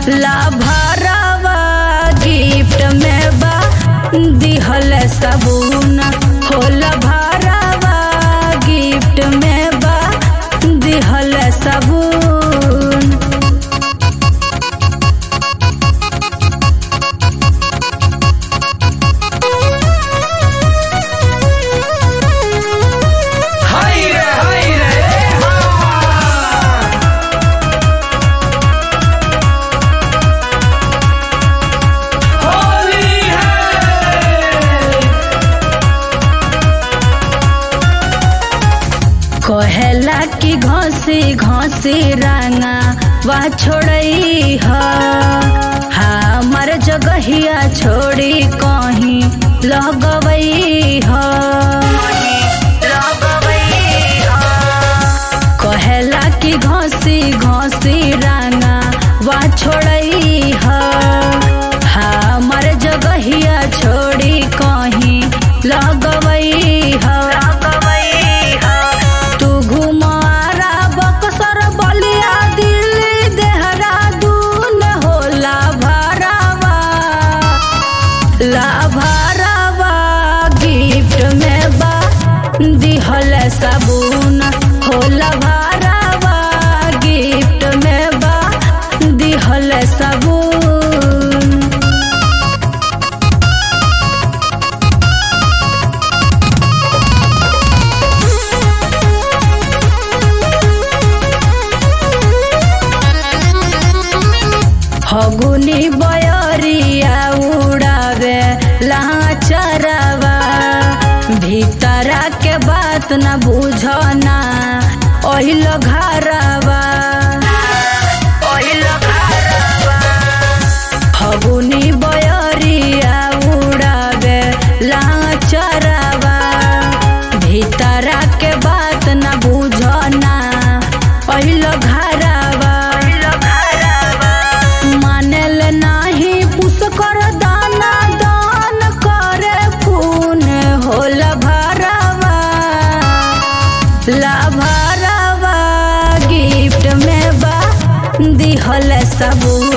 लाभरवा gift में बा दिहल सबून हो लाभरवा गिफ्ट में बा दिहल सबून हाय रे हाय रे हाँ। होली है कहेला कि घसी घसी रंगा वा छोड़ई ह हमर जगहिया छोड़ी कहीं लगवई ह कहेला कि घसी घसी रंगा वा छोड़ई ह हमर जगहिया छोड़ी कहीं लगवई ह तू घुमारा बक्सर बलिया दिल्ली देहरादून होला भरावा लाभरवा गिफ्ट में बा दिहल सबून होला भरावा गिफ्ट में बा दिहल सबून फगुनी बयरिया उड़ावे लाचरवा भीतरा के बात न बुझना ओहिल घरवा फगुनी बयरिया उड़ावे लाचरवा भीतरा के बात न बुझना ओहिल घरवा मानेल नाही पुस कर दाना दान करे खून होला भरवा लाभरवा गिफ्ट में बा दिहल सबून